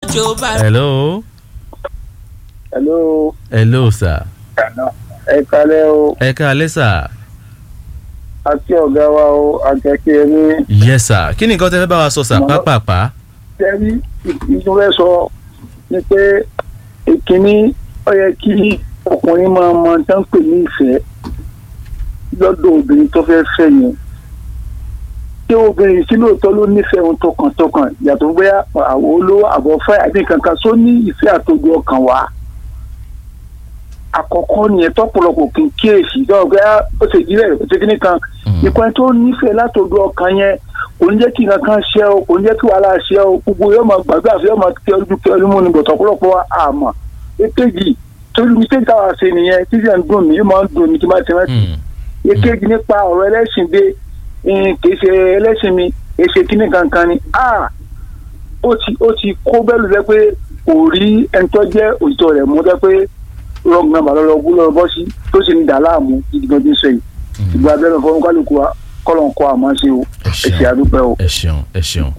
jó bá hello hello hello sir ẹ kalẹ́ o ẹ káalẹ́ sir àti ọ̀gá wa o àjẹkẹ́ ní yes sir kí ni nǹkan tẹ́ fẹ́ bá wa sọ sir Màmá- pápápá tẹ́rí ìtúfẹ́ sọ ni pé ìkíní ó yẹ kí ọkùnrin máa mọ tán pè ní ìfẹ́ lọ́dọ̀ obìnrin tó fẹ́ fẹ́ yẹn tí obìnrin sí lóòótọ́ ló nífẹ̀ẹ́ ohun tọkàntọkàn yàtọ̀ bóyá àwọn olówó àbọ̀fẹ́ àbí kankan só ní ìfẹ́ àtòjú ọkàn wá àkọ́kọ́ nìyẹn tọ́pọ̀lọpọ̀ kì í kíyèsí dọ́ọ̀ bóyá ó ṣe jílẹ̀ ó ṣe kíní kan ìpín tó nífẹ̀ẹ́ látòjú ọkàn yẹn kò ní jẹ́ kí nǹkan ṣe o kò ní jẹ́ kí wàhálà ṣe o gbogbo yóò máa gbàgbé àfi yóò máa tẹ ojú tẹ ojú mú ni bọ̀tọ̀ ọ̀pọ̀lọpọ̀ àmọ́ èkejì torí mi tẹ́jú táwa ṣe nìyẹn títí ẹ̀ ń dùn mí yóò máa ń dùn mí tí máa ti rántí èkejì nípa ọ̀rọ̀ ẹlẹ́sìn dé eh, kì í ṣe ẹlẹ́sìn mi kì í ṣe kíní kankan ni ah ó ti ó ti kó bẹ́ẹ̀ lù jẹ́ pé kò rí ẹni tó jẹ́ òtítọ́ rẹ̀ mú jẹ́ pé rọ́ọ̀gì náà bàlọ́ lọ́ọ́ lọ́ọ́ bọ́ sí tó sì ń dà láàmú gidigan tí ń sọ yìí ìgbà abẹ́rẹ́ fọwọ́n kálukú wa kọ́lọ̀ ń kọ́ àmọ́ ṣe o Ẹ ṣeun. ẹ̀sìn àdúpẹ́ o. ẹ ṣeun ẹ ṣeun.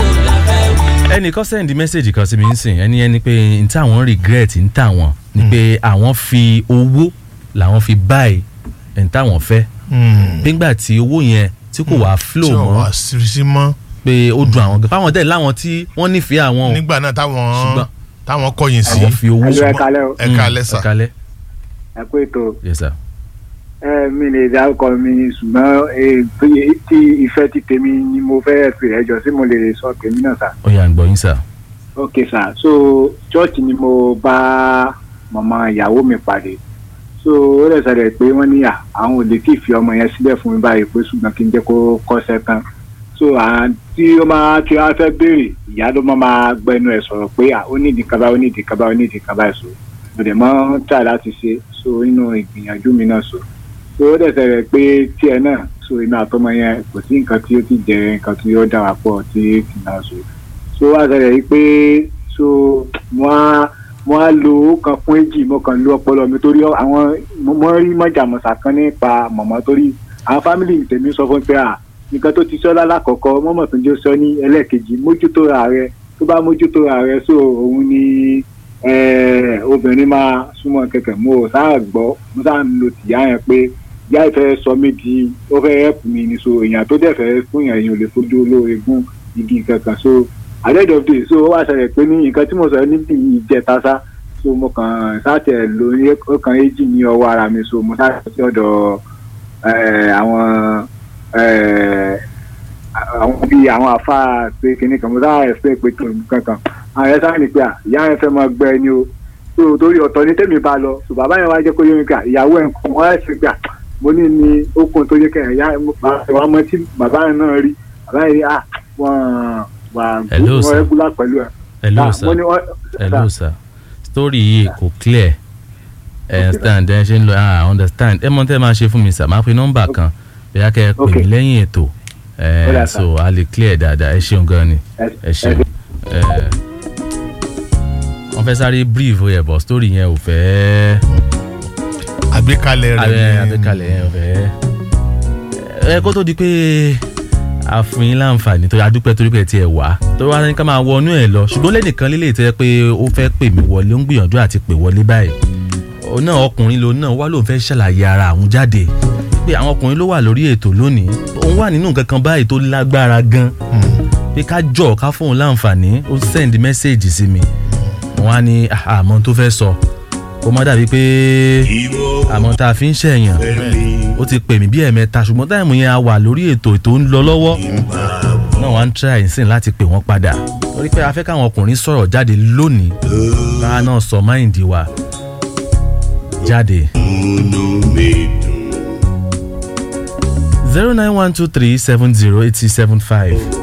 ẹnìkan sẹ́ndí mẹ́sẹ̀gì kan sí mi ń sìn ẹni ẹni pé n táwọn regret ń tàwọn ni pé àwọn fi owó làwọn fi buy n táwọn fẹ́ nígbà tí owó yẹn tí kò wá flow tí ò wá mọ́ sírísí mọ́ pé ó dùn àwọn gan fáwọn dẹ̀ láwọn tí wọ́n nífẹ̀ẹ́ àwọn o nígbà náà táwọn Ṣùgbọ́n- táwọn kọ̀yìn sí àwọn fi owó Hello, ẹ kalẹ́ o. ẹ kalẹ́ sà ẹ kalẹ́ ẹ kú ètò yes sir. ẹ mi lè dárúkọ mi ṣùgbọ́n eh, bí- tí ìfẹ́ ti tèmi ni mo fẹ́ pè ẹjọ́ sí mo lè sọ tèmi náà sà. ó yá ń gbọ́ yín sir. ok sà so chọ́ọ̀chì ni mo bá màmá ìyàwó mi pàdé so ó lè ṣẹlẹ̀ pé wọ́n ní à àwọn ò lè tí ì fi ọmọ yẹn sílẹ̀ fún mi báyìí pé ṣùgbọ́n kí n jẹ́ kó kọ́ṣẹ́ tán so à tí ó máa tí wọ́n fẹ́ béèrè ìyá ló máa máa gbẹnu ẹ̀ sọ̀rọ̀ pé à ó ní ìdí kaba ó ní ìdí kaba ó ní ìdí kaba ẹ̀ so mo dẹ̀ mọ́ tà láti ṣe so nínú ìgbìyànjú mi náà so so ó dẹ̀ ṣẹlẹ̀ pé tiẹ̀ náà so inú àtọmọ yẹn kò sí nǹkan tí ó ti jẹ nǹkan tí ó dára pọ̀ tí kì náà so so wá ṣẹlẹ̀ yìí pé so wọ́n á wọ́n á lo owó kan fún èjì mo kàn lo ọpọlọ mi torí àwọn mo rí mọ̀jàmọ̀sà kan nípa mọ̀mọ́ torí àwọn fámìlì tèmi sọ fún mi pé à nǹkan tó ti sọ lálákọ̀ọ́kọ́ mọ́mọ́ tó ń jẹ́ sọ ní ẹlẹ́ẹ̀kejì mójútó ra rẹ tó bá mójútó ra rẹ so òun ni eh, obìnrin máa súnmọ́ kẹ̀kẹ́ mo ò sáà gbọ́ mo sáà ń lo tìyá yẹn pé ìyá ìfẹ́ sọ mí di ó fẹ́ rẹ́pù mi ni so èèyàn tó dẹ̀ fẹ́ fún yàn èèyàn ò lè fojú olóore gún igi kankan so at the end of the day so ó wá ṣẹlẹ̀ pé ní nǹkan tí mo sọ níbi ìjẹta sá so mo kàn sáàtẹ̀ lórí ọkàn èjì ní ọwọ́ ara mi so mo sáàtẹ̀ sí ọ̀dọ̀ eh, àwọn eh, àwọn bíi àwọn àfáà pé kinní kan mo sáà ẹ̀fẹ́ pé kankan àwọn ẹ̀ sáà ní pé à ìyá yẹn fẹ́ máa gbẹ ni o so torí ọ̀tọ̀ ní tèmi bá lọ so bàbá yẹn wá jẹ́ kó yé mi pé à ìyàwó ẹ̀ ń kọ́ wọ́n ẹ̀ sì pé à mo ní ní okun tó yẹ kẹ́hìn ìyá wa mọ tí bàbá yẹn náà rí bàbá yẹn rí à wọ́n wà Hello, sir. wọ́n rẹ́gúlà pẹ̀lú ẹ̀ hello Ah, sir mo ní wọ́n- hello sir story yìí kò clear ẹ understand ẹ ṣe ń lọ ah understand ẹ mọ tẹ́ máa ṣe fún mi sir máa pe nọ́mbà kan bóyá kẹ́ ẹ pè Okay. mí lẹ́yìn ètò ẹ Ó dà, sir. so a lè clear dáadáa ẹ ṣeun gan ni ẹ- ẹ ṣeun ẹ wọ́n fẹ́ sáré brief ó yẹ bọ̀ story yẹn ò fẹ́ àgbékalẹ̀ rẹ̀ abẹ́ ni abẹ́kalẹ̀ yẹn ò fẹ́ ẹ kó tó di pé a fún yín láǹfààní tó adúpẹ́ torí pé ẹ tiẹ̀ wá tó wá ní ká máa wọnú ẹ̀ lọ ṣùgbọ́n lẹ́nìkan lílé ìtẹ́ pé ó fẹ́ pè mí wọlé ó ń gbìyànjú àti pè wọlé báyìí òun náà ọkùnrin lòun náà wá lóun fẹ́ ṣàlàyé ara àwọn jáde pé àwọn ọkùnrin ló wà lórí ètò lónìí òun wà nínú nǹkan kan báyìí tó lágbára gan pé ká jọ ká fóun láǹfààní ó send message sí mi wọn á ní "Ah, àmọ́ tó fẹ́ sọ kó má dàbí pé àmọ́ tá a fi ń ṣẹ̀yàn ó ti pè mí bí ẹ̀mẹ́ta ṣùgbọ́n táìmù yẹn a wà lórí ètò ètò ń lọ lọ́wọ́ náà wọ́n á ń try nsìn láti pè wọ́n padà torí pé a fẹ́ káwọn ọkùnrin sọ̀rọ̀ jáde lónìí káà náà sọ máìndì wa jáde. zero nine one two three seven zero eight six seven five